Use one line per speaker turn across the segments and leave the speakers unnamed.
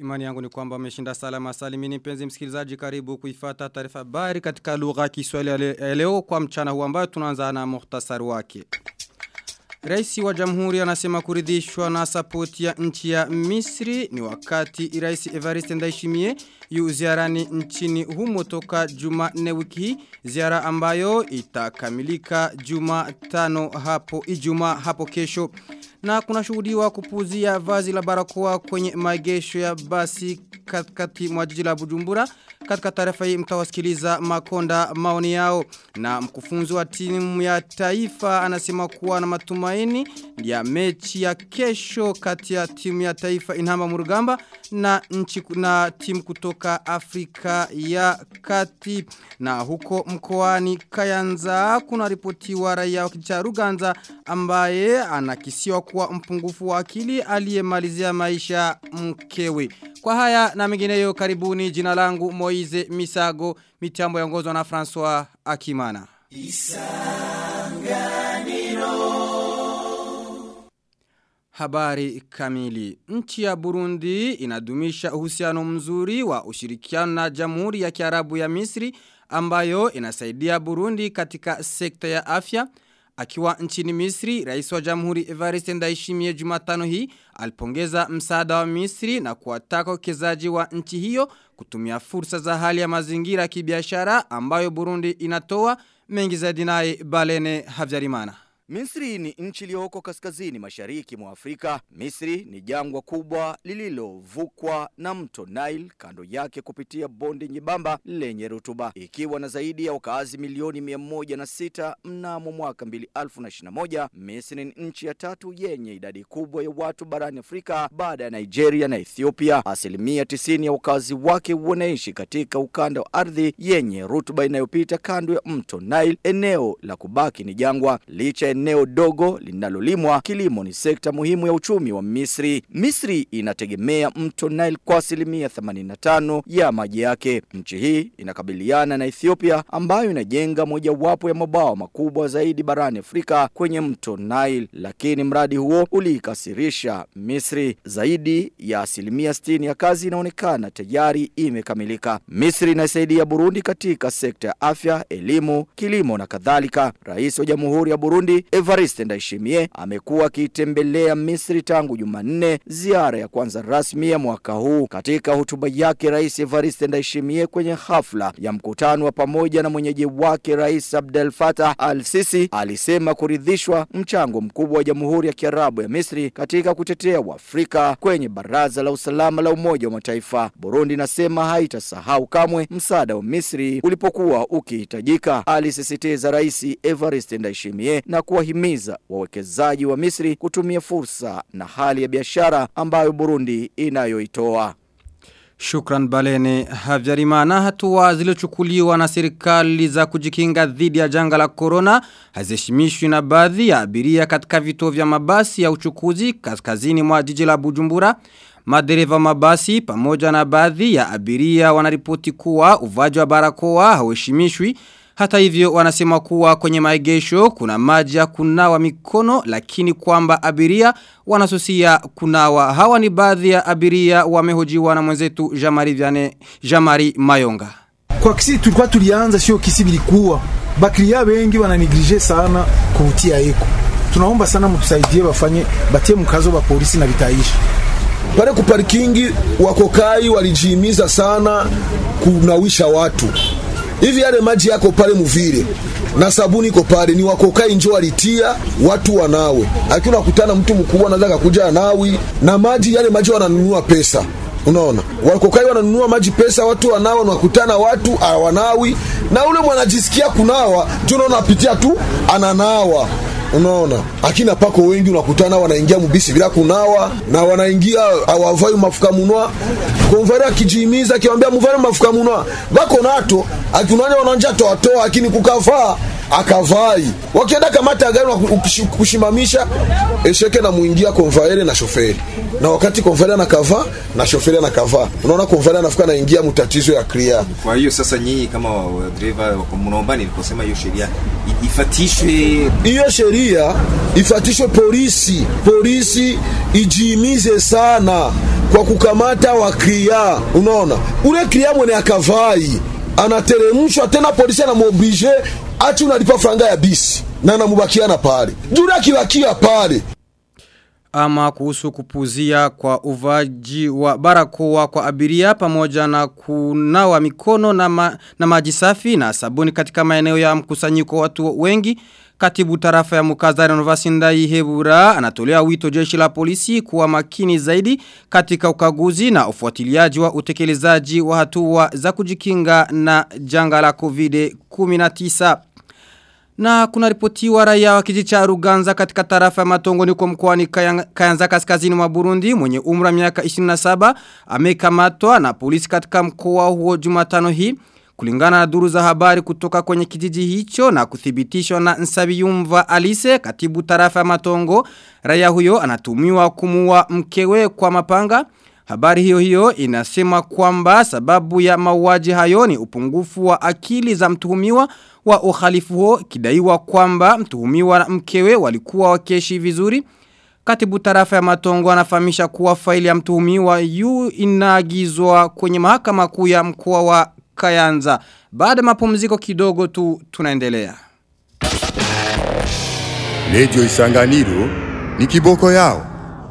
Imani yangu ni kwamba umeshinda salama salimini mpenzi msikilizaji karibu kuifata taarifa habari katika lugha ya Kiswahili ya leo kwa mchana huu ambayo tunaanza na muhtasari wake. Raisi wa jamhuri anasema kuridhishwa na sapoti ya nchi ya Misri ni wakati Raisi Evariste Ndayishimiye yu ziarani nchini humo toka Jumanne wiki hii ziara ambayo itakamilika Jumatano hapo Ijumaa hapo kesho na kuna shuhudiwa kupuzia vazi la barakoa kwenye maegesho ya basi katikati mwa jiji la Bujumbura katika taarifa hii mtawasikiliza makonda maoni yao na mkufunzi wa timu ya taifa anasema kuwa na matumaini ya mechi ya kesho kati ya timu ya taifa Inhamba Murugamba na nchi na timu kutoka Afrika ya Kati na huko mkoani Kayanza kuna ripotiwa raia wa kijiji cha Ruganza ambaye anakisiwa kuwa mpungufu wa akili aliyemalizia maisha mkewe kwa haya na mengineyo karibuni jina langu Moize Misago mitambo yaongozwa na François Akimana. Isanganiro Habari kamili. Nchi ya Burundi inadumisha uhusiano mzuri wa ushirikiano na Jamhuri ya Kiarabu ya Misri ambayo inasaidia Burundi katika sekta ya afya. Akiwa nchini Misri, rais wa jamhuri Evariste Ndayishimiye Jumatano hii alipongeza msaada wa Misri na kuwataka wawekezaji wa nchi hiyo kutumia fursa za hali ya mazingira kibiashara ambayo Burundi inatoa mengi zaidi naye Balene Havyarimana.
Misri ni nchi iliyoko kaskazini mashariki mwa Afrika. Misri ni jangwa kubwa lililovukwa na mto Nile kando yake kupitia bonde nyembamba lenye rutuba, ikiwa na zaidi ya wakazi milioni mia moja na sita mnamo mwaka 2021. Misri ni nchi ya tatu yenye idadi kubwa ya watu barani Afrika baada ya Nigeria na Ethiopia. Asilimia tisini ya wakazi wake wanaishi katika ukanda wa ardhi yenye rutuba inayopita kando ya mto Nile. Eneo la kubaki ni jangwa licha eneo dogo linalolimwa, kilimo ni sekta muhimu ya uchumi wa Misri. Misri inategemea mto Nile kwa asilimia 85 ya maji yake. Nchi hii inakabiliana na Ethiopia ambayo inajenga mojawapo ya mabawa makubwa zaidi barani Afrika kwenye mto Nile, lakini mradi huo uliikasirisha Misri. Zaidi ya asilimia 60 ya kazi inaonekana tayari imekamilika. Misri inasaidia Burundi katika sekta ya afya, elimu, kilimo na kadhalika. Rais wa Jamhuri ya Burundi Evariste Ndayishimiye amekuwa akitembelea Misri tangu Jumanne, ziara ya kwanza rasmi ya mwaka huu. Katika hotuba yake, Rais Evariste Ndayishimiye kwenye hafla ya mkutano wa pamoja na mwenyeji wake Rais Abdel Fattah al-Sisi alisema kuridhishwa mchango mkubwa wa Jamhuri ya Kiarabu ya Misri katika kutetea Waafrika kwenye Baraza la Usalama la Umoja wa Mataifa. Burundi nasema haitasahau kamwe msaada wa Misri ulipokuwa ukihitajika, alisisitiza Rais Evariste Ndayishimiye na kuwahimiza wawekezaji wa Misri kutumia fursa na hali ya biashara ambayo Burundi inayoitoa.
Shukran Balene Havyarimana hatua zilizochukuliwa na serikali za kujikinga dhidi ya janga la corona haziheshimishwi na baadhi ya abiria katika vituo vya mabasi ya uchukuzi kaskazini mwa jiji la Bujumbura. Madereva mabasi pamoja na baadhi ya abiria wanaripoti kuwa uvaji wa barakoa hauheshimishwi hata hivyo wanasema kuwa kwenye maegesho kuna maji ya kunawa mikono lakini kwamba abiria wanasusia kunawa. Hawa ni baadhi ya abiria wamehojiwa na mwenzetu Jamari Vyane, Jamari Mayonga.
Kwa kisi tulikuwa tulianza sio kisi bilikuwa. Bakiria wengi wananigrije sana kuvutia eko. Tunaomba sana mtusaidie wafanye batie mkazo wa polisi na vitaishi.
Pale kuparikingi wakokai walijihimiza sana kunawisha watu hivi yale maji yako pale muvile na sabuni iko pale, ni wakokai njo walitia watu wanawe. Lakini unakutana mtu mkubwa anaweza kakuja anawi na maji yale, maji wananunua pesa. Unaona, wakokai wananunua maji pesa, watu wanawa, unakutana watu hawanawi, na ule mwanajisikia kunawa, ndio unaona apitia tu ananawa unaona lakini apako wengi unakutana wanaingia mubisi bila kunawa na wanaingia awavai mafuka munwa konvare akijihimiza akiwambia muvare mafuka munwa bako nato akiunanya wananja toatoa lakini kukavaa akavai wakienda kamata gari kushimamisha esheke na muingia konvaere na shoferi na wakati konvaere anakavaa na shoferi anakavaa unaona konvaere anafika naingia mutatizo ya kria
kwa hiyo sasa nyinyi kama dereva mnaomba niliposema hiyo sheria ifatishwe
hiyo sheria ifatishwe polisi polisi ijiimize sana kwa kukamata wakria. Unaona, ule kria mwene akavai anateremshwa tena, polisi anamoblige achi unalipa franga ya bisi na anamubakia pale juu akibakia pale
ama kuhusu kupuzia kwa uvaji wa barakoa kwa abiria pamoja na kunawa mikono na, ma, na maji safi na sabuni katika maeneo ya mkusanyiko watu wengi Katibu tarafa ya mukazari Novasindai Hebura anatolea wito jeshi la polisi kuwa makini zaidi katika ukaguzi na ufuatiliaji wa utekelezaji wa hatua za kujikinga na janga la COVID-19. Na kuna ripotiwa raia wa kijiji cha Ruganza katika tarafa ya Matongo niko mkoani Kayanza kaskazini mwa Burundi mwenye umri wa miaka 27 amekamatwa na polisi katika mkoa huo Jumatano hii kulingana na duru za habari kutoka kwenye kijiji hicho na kuthibitishwa na Nsabiyumva Alice katibu tarafa ya Matongo raia huyo anatumiwa kumua mkewe kwa mapanga Habari hiyo hiyo inasema kwamba sababu ya mauaji hayo ni upungufu wa akili za mtuhumiwa wa uhalifu huo kidaiwa kwamba mtuhumiwa na mkewe walikuwa wakeshi vizuri. Katibu tarafa ya matongo anafahamisha kuwa faili ya mtuhumiwa yu inaagizwa kwenye mahakama kuu ya mkoa wa Kayanza. Baada mapumziko kidogo tu tunaendelea.
Radio Isanganiro ni kiboko yao.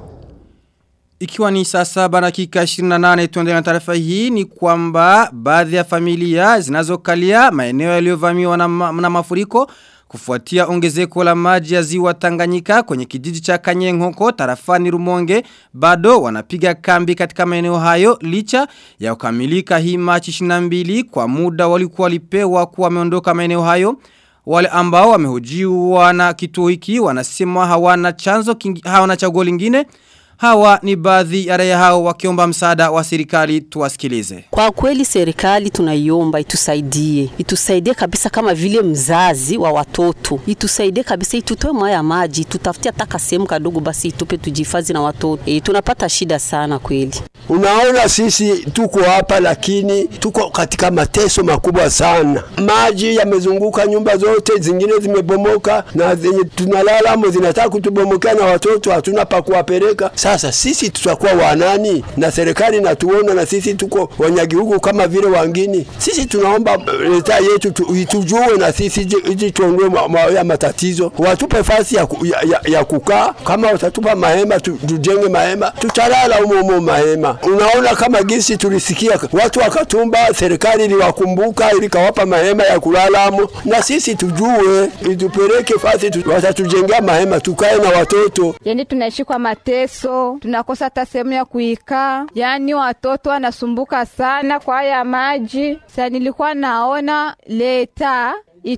Ikiwa ni saa saba dakika 28 tuendelea na taarifa hii ni kwamba baadhi ya familia zinazokalia maeneo yaliyovamiwa na, ma, na mafuriko kufuatia ongezeko la maji ya ziwa Tanganyika kwenye kijiji cha Kanyenghoko tarafani Rumonge bado wanapiga kambi katika maeneo hayo licha ya kukamilika hii Machi 22 kwa muda walikuwa walipewa kuwa wameondoka maeneo hayo wale ambao wamehojiwa na kituo hiki wanasema hawana chanzo kingi, hawana chaguo lingine Hawa ni baadhi ya raia hao wakiomba msaada wa serikali tuwasikilize.
Kwa kweli serikali tunaiomba itusaidie. Itusaidie kabisa kama vile mzazi wa watoto. Itusaidie kabisa itutoe mwaya ya maji, tutafutie hata sehemu kadogo basi itupe tujifazi na watoto. E, tunapata shida sana kweli.
Unaona sisi tuko hapa lakini tuko katika mateso makubwa sana. Maji yamezunguka nyumba zote, zingine zimebomoka na zenye tunalala mo zinataka kutubomokea na watoto hatuna pa kuwapeleka. Sasa sisi tutakuwa wanani? Na serikali natuona na sisi tuko wanyagihugu kama vile wangine. Sisi tunaomba leta yetu tu, itujue na sisi iji tuondoe ma, ma, ya matatizo, watupe fasi ya, ya, ya, ya kukaa. Kama watatupa mahema tu, tujenge mahema, tutalala humo humo mahema. Unaona kama gisi tulisikia watu wakatumba, serikali iliwakumbuka ilikawapa mahema ya kulalamo, na sisi tujue itupeleke fasi tu, watatujengea mahema tukae na watoto.
Yani tunaishi kwa mateso, tunakosa hata sehemu ya kuikaa, yani watoto wanasumbuka sana kwa haya maji. Sasa nilikuwa naona leta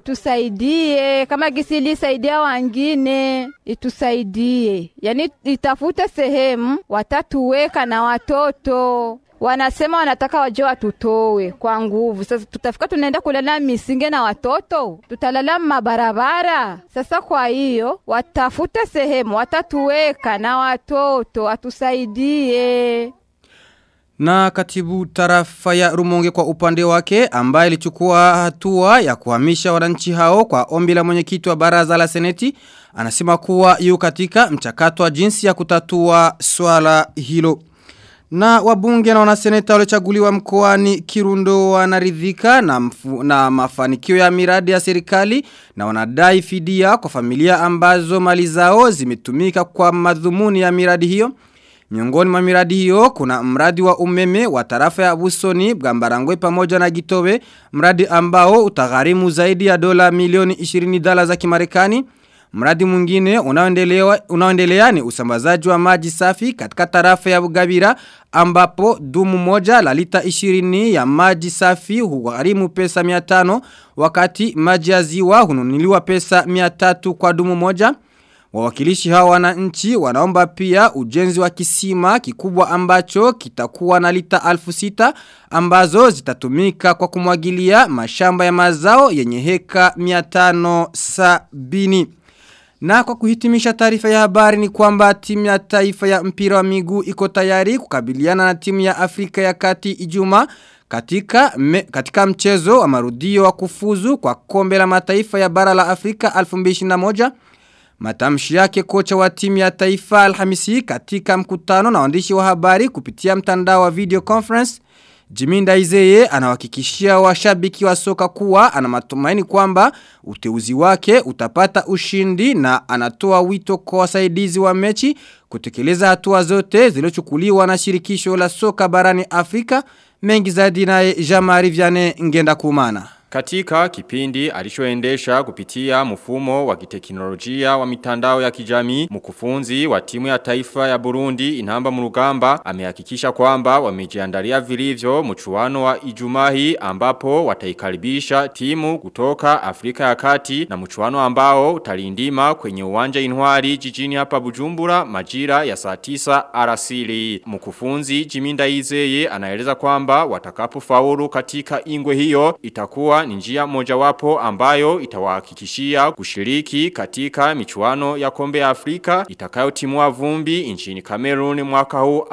itusaidie kama gisi ilisaidia wangine, itusaidie yani itafute sehemu watatuweka na watoto wanasema wanataka waje watutowe kwa nguvu. Sasa tutafika tunaenda kulala misinge na watoto, tutalala mabarabara. Sasa kwa hiyo watafute sehemu watatuweka na watoto, watusaidie.
Na katibu tarafa ya Rumonge kwa upande wake ambaye ilichukua hatua ya kuhamisha wananchi hao kwa ombi la mwenyekiti wa baraza la seneti anasema kuwa yu katika mchakato wa jinsi ya kutatua swala hilo. Na wabunge na wanaseneta waliochaguliwa mkoani Kirundo wanaridhika na, mfu, na mafanikio ya miradi ya serikali na wanadai fidia kwa familia ambazo mali zao zimetumika kwa madhumuni ya miradi hiyo. Miongoni mwa miradi hiyo kuna mradi wa umeme wa tarafa ya Busoni, Bwambarangwe pamoja na Gitobe, mradi ambao utagharimu zaidi ya dola milioni 20 dola za Kimarekani. Mradi mwingine unaoendelea unaoendelea ni usambazaji wa maji safi katika tarafa ya Bugabira ambapo dumu moja la lita 20 ya maji safi hugharimu pesa 500 wakati maji ya ziwa hununuliwa pesa 300 kwa dumu moja. Wawakilishi hawa wananchi wanaomba pia ujenzi wa kisima kikubwa ambacho kitakuwa na lita alfu sita ambazo zitatumika kwa kumwagilia mashamba ya mazao yenye heka 570. Na kwa kuhitimisha taarifa ya habari ni kwamba timu ya taifa ya mpira wa miguu iko tayari kukabiliana na timu ya Afrika ya kati ijuma katika, me, katika mchezo wa marudio wa kufuzu kwa kombe la mataifa ya bara la Afrika 2021. Matamshi yake kocha wa timu ya taifa Alhamisi katika mkutano na waandishi wa habari kupitia mtandao wa video conference Jiminda Izeye anawakikishia washabiki wa soka kuwa ana matumaini kwamba uteuzi wake utapata ushindi na anatoa wito kwa wasaidizi wa mechi kutekeleza hatua zote zilizochukuliwa na shirikisho la soka barani Afrika mengi zaidi naye Jamari Vianney ngenda kumana.
Katika kipindi alichoendesha kupitia mfumo wa kiteknolojia wa mitandao ya kijamii, mkufunzi wa timu ya taifa ya Burundi Inamba Murugamba amehakikisha kwamba wamejiandalia vilivyo mchuano wa Ijumahi ambapo wataikaribisha timu kutoka Afrika ya Kati na mchuano ambao utalindima kwenye uwanja Intwari jijini hapa Bujumbura majira ya saa 9 arasili. Mkufunzi Jiminda Izeye anaeleza kwamba watakapofaulu katika ingwe hiyo itakuwa ni njia mojawapo ambayo itawahakikishia kushiriki katika michuano ya kombe ya Afrika itakayotimua vumbi nchini Cameroon mwaka huu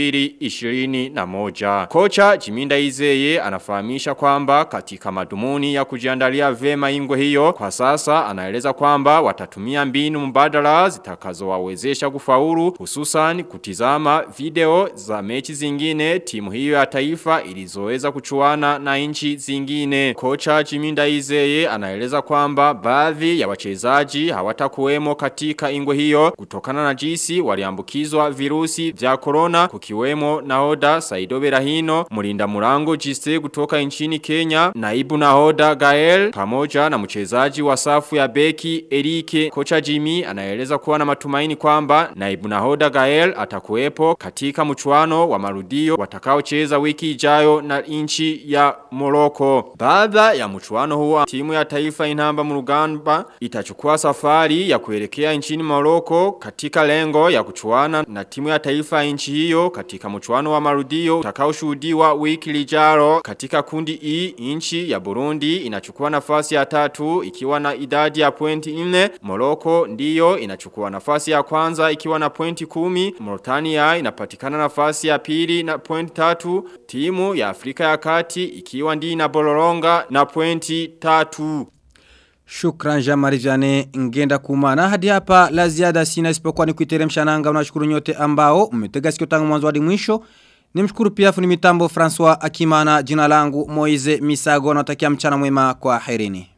2021. Kocha Jiminda Izeye anafahamisha kwamba katika madumuni ya kujiandalia vema ingwe hiyo kwa sasa anaeleza kwamba watatumia mbinu mbadala zitakazowawezesha kufaulu hususan kutizama video za mechi zingine timu hiyo ya taifa ilizoweza kuchuana na nchi zingine. Kocha Jiminda Izeye anaeleza kwamba baadhi ya wachezaji hawatakuwemo katika ingwe hiyo kutokana na jinsi waliambukizwa virusi vya corona kukiwemo nahoda Saido Berahino, Mulinda Murango Jiste kutoka nchini Kenya, naibu nahoda Gael pamoja na mchezaji wa safu ya beki Erike. Kocha Jimmy anaeleza kuwa na matumaini kwamba naibu nahoda Gael atakuwepo katika mchuano wa marudio watakaocheza wiki ijayo na nchi ya Morocco. Baada ya mchuano huo timu ya taifa inamba murugamba itachukua safari ya kuelekea nchini Morocco katika lengo ya kuchuana na timu ya taifa ya nchi hiyo katika mchuano wa marudio utakaoshuhudiwa wiki lijaro katika kundi E nchi ya Burundi inachukua nafasi ya tatu ikiwa na idadi ya pointi 4 Morocco ndiyo inachukua nafasi ya kwanza ikiwa na pointi 10 Mauritania inapatikana nafasi ya pili na pointi tatu timu ya Afrika ya Kati ikiwa ndi na Boloronga na pointi tatu.
Shukran Jamari Jane ngenda kumana hadi hapa la ziada sina isipokuwa ni kuiteremsha nanga unashukuru nyote ambao mmetega sikio tangu mwanzo hadi mwisho nimshukuru pia fundi mitambo François Akimana jina langu Moize Misago natakia mchana mwema kwa herini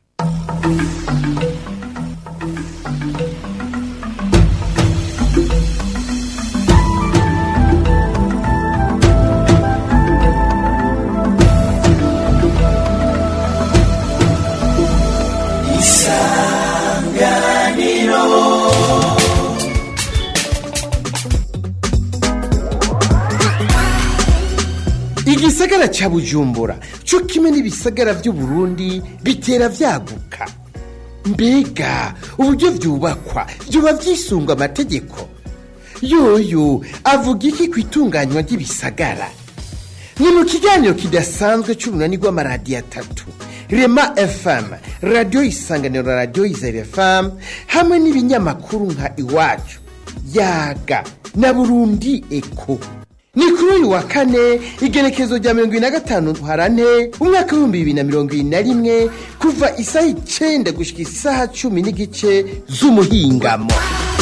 igisagara ca bujumbura co kimwe n'ibisagara vy'uburundi bitera vyaguka mbega uburyo vyubakwa vyoba vyisunga amategeko yoyo avuga iki ku itunganywa ry'ibisagara ni mu kiganiro kidasanzwe c'urunani rw'amaradiyo atatu rema fm radiyo isanganiro radiyo izere fm hamwe n'ibinyamakuru nka iwacu yaga na burundi eko ni kuri uyu wa kane igenekezo rya mirongo ibiri na gatanu harane umwaka w'ibihumbi bibiri na mirongo ibiri na rimwe kuva isaha icenda gushika isaha cumi n'igice z'umuhingamo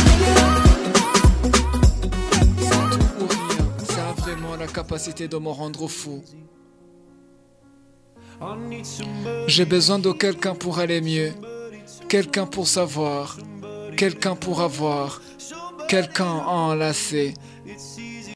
Ça a vraiment la capacité de me rendre fou. J'ai besoin de quelqu'un pour aller mieux, quelqu'un pour savoir, quelqu'un pour avoir, quelqu'un à enlacer.